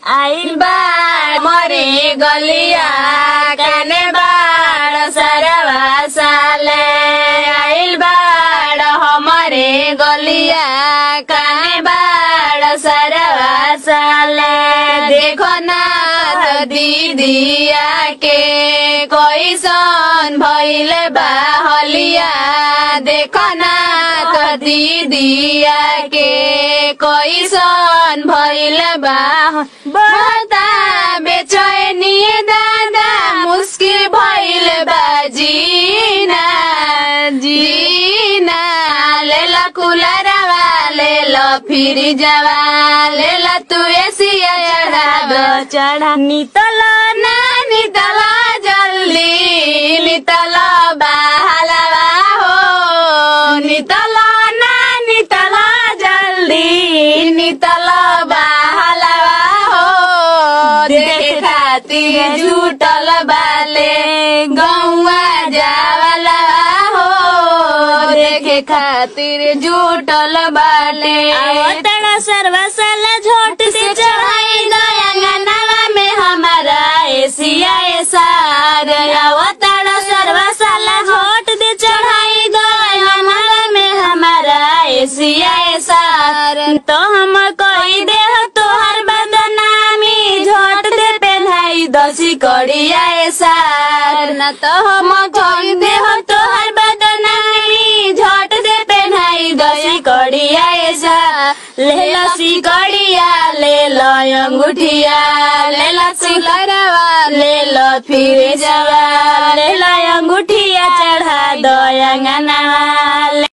आइल बाड़ मरे गलिया काने बाड़ सरवा साले आइल बाड़ हमरे गलिया काने बाड़ सरवा साले देखो ना त दीदिया के कैसन भइल बा हलिया देखो ना त दीदिया के कैसन भइल बा बता बेचैनी दादा मुस्किल भइल बा जीना जीना लेला कुलरवा लेला फिर जवा लेला तू एसिया चढ़ा दो चढ़ा नितल ना नितल जल्दी नितल बाहलवा हो नितल ना नितल जल्दी नितल बाहलवा हो देखे खातिर झूठल बाले गौवा जावला हो देखे खातिर झूठल बाले आवतड़ा सरवा साला झोट से से चढ़ाई गया गनवा में हमारा एसिया सार अवतार सर्वा साला झोट दे चढ़ाई गया गनवा में हमारा एसिया सार तो हम कही दे तोहर बदनामी झोट दे पहनाई दसी कड़िया सार न तो हम कही दे हो तोहर बदनामी झोट दे पहनाई दसी कड़िया सार ले लसी कड़िया ले लो अंगूठिया ले लसी लरवा ले लो फिर जवा ले लो अंगूठिया चढ़ा दो अंगना